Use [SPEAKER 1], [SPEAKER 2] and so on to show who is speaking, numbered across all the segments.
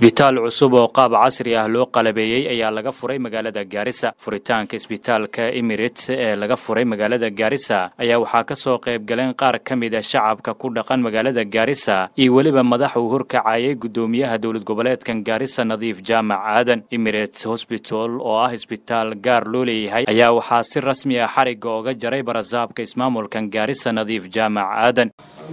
[SPEAKER 1] isbitaal cusub oo qaab casri ah loo qalabeeyey ayaa laga furay magaalada gaarisa furitaanka isbitaalka emirates ee laga furay magaalada gaarisa ayaa waxaa ka soo qayb galeen qaar ka mid a shacabka ku dhaqan magaalada gaarisa iyo weliba madax uu horkacayay guddoomiyaha dowlad goboleedkan gaarisa nadiif jaamac aadan emirates hosbital oo ah isbitaal gaar loo leeyahay ayaa waxaa si rasmi ah xarigga oga jaray barasaabka ismaamulkan gaarisa nadiif jaamac aadan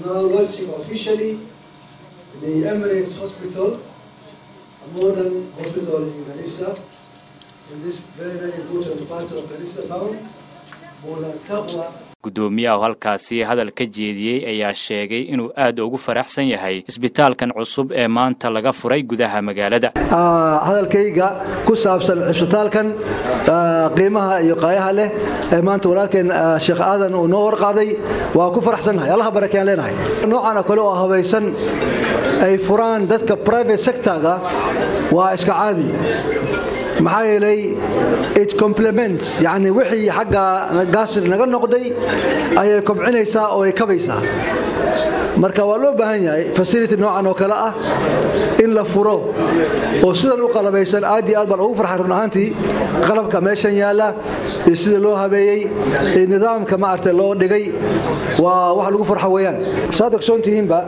[SPEAKER 2] the Emirates Hospital, a modern hospital in Garissa, in this very, very important part of Garissa town, Mola Taqwa.
[SPEAKER 1] guddoomiyaha halkaasi hadal ka jeediyey ayaa sheegay inuu aad ugu faraxsan yahay isbitaalkan cusub ee maanta laga furay gudaha magaalada
[SPEAKER 2] hadalkayga ku saabsan cisbitaalkan qiimaha iyo qaayaha leh ee maanta walaalkeen sheekh aadan uu noo horqaaday waa ku faraxsannahay allaha barakeyaan leenahay noocan oo kale oo habaysan ay furaan dadka private sectorga waa iska caadi maxaa yeelay it complements yacni wixii xagga gaasir naga noqday ayay kobcinaysaa oo ay kabaysaa marka waa loo baahan yahay fasility noocan oo kale ah in la furo oo sidan u qalabaysan aad iyo aad baan ugu farxay run ahaantii qalabka meeshan yaalla iyo sida loo habeeyey iyo nidaamka maaragtay loo dhigay waa wax lagu farxo weeyaan saad ogsoon tihiinba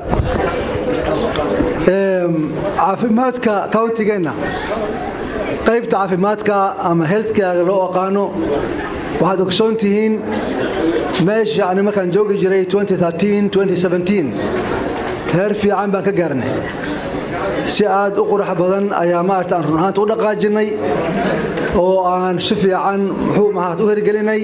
[SPEAKER 2] caafimaadka countigeenna qaybta caafimaadka ama healthkaaga loo aqaano waxaad ogsoon tihiin meesha ani markaan joogi jiray heer fiican baan ka gaarnay si aad u qurux badan ayaa maarata aan run ahaanta u dhaqaajinnay oo aan si fiican muxuu mahaad u hirgelinay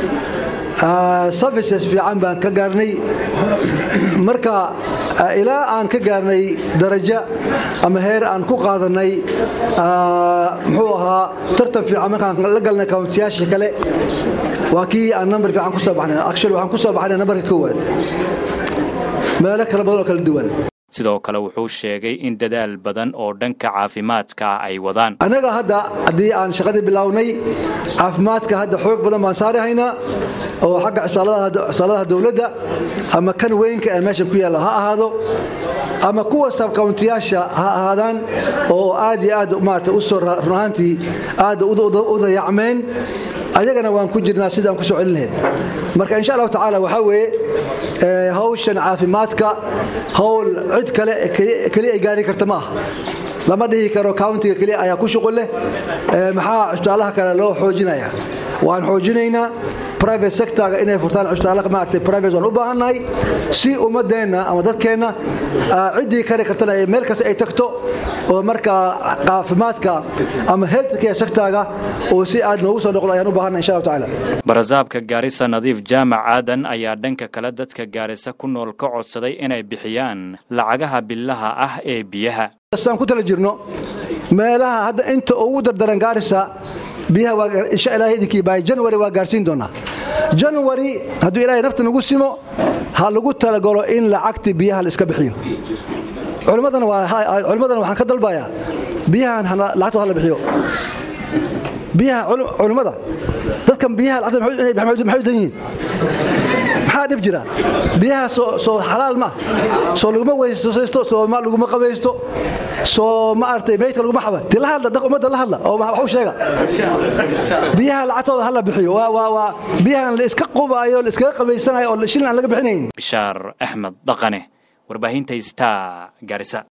[SPEAKER 2] services fiican baan ka gaarnay marka ilaa aan ka gaarnay darajo ama heer aan ku qaadanay muxuu ahaa tartan fiican markaan la galnay kawntiyaasha kale waa kii aan nambar fiican ku soo baxnay actually waxaan ku soo baxnay nambarka koowaad meelo kala badan oo kala duwan
[SPEAKER 1] sidoo kale wuxuu sheegay in dadaal badan oo dhanka caafimaadka ay wadaan
[SPEAKER 2] annaga hadda haddii aan shaqadii bilownay caafimaadka hadda xoog badan baan saari haynaa oo xagga cisbitaalladaha dowladda ama kan weynka ee meesha ku yaalla ha ahaado ama kuwa sabkawntiyaasha ha ahaadaan oo aad iyo aad maarata u soo run ahaantii aad u dayacmeen ayagana waan ku jirnaa sidaan ku soo celin lahayn marka insha allahu tacaala waxaa weeye hawshan caafimaadka hawl cid kale keliya ay gaari karta ma aha lama dhihi karo countiga keliya ayaa ku shuqul leh maxaa cusbitaalaha kale loo xoojinaya waan xoojinaynaa private sectorga inay furtaan cusbitaalaha maaragtay private waan u baahannahay si ummadeenna ama dadkeenna ciddii kari kartana ee meel kasta ay tagto oo markaa caafimaadka ama healthcare sectorga oo si aad noogu soo noqdo ayaan u baahannahay insha allahu tacaala
[SPEAKER 1] barasaabka gaarisa nadiif jaamac aadan ayaa dhanka kale dadka gaarisa ku nool ka codsaday inay bixiyaan lacagaha billaha ah ee biyaha
[SPEAKER 2] saan ku tala jirno meelaha hadda inta ugu dardaran gaarisa biyaha insha ilahay idinkii bahay janwari waa gaarsiin doonaa janwari hadduu ilaahay nafta nagu simo ha lagu talagalo in lacagti biyaha la iska bixiyo culimmadana waxaan ka dalbayaa biyahan lacagtooda hala bixiyo biyaha culimmada dadkan biyaha lacagtooda maxay u dan yihiin maxaa dhib jira biyaha soo xalaal ma soo laguma weysaysto soo laguma qabaysto soo ma aragtay meydka laguma xaba ti la hadla dad ummadda la hadla oo wax u sheega biyaha lacagtooda hala bixiyo waa waa biyahan la iska qubaayo la iskaga qabaysanayo oo shilin aan laga bixinayn
[SPEAKER 1] bishaar axmed dhaqane warbaahinta star gaarisa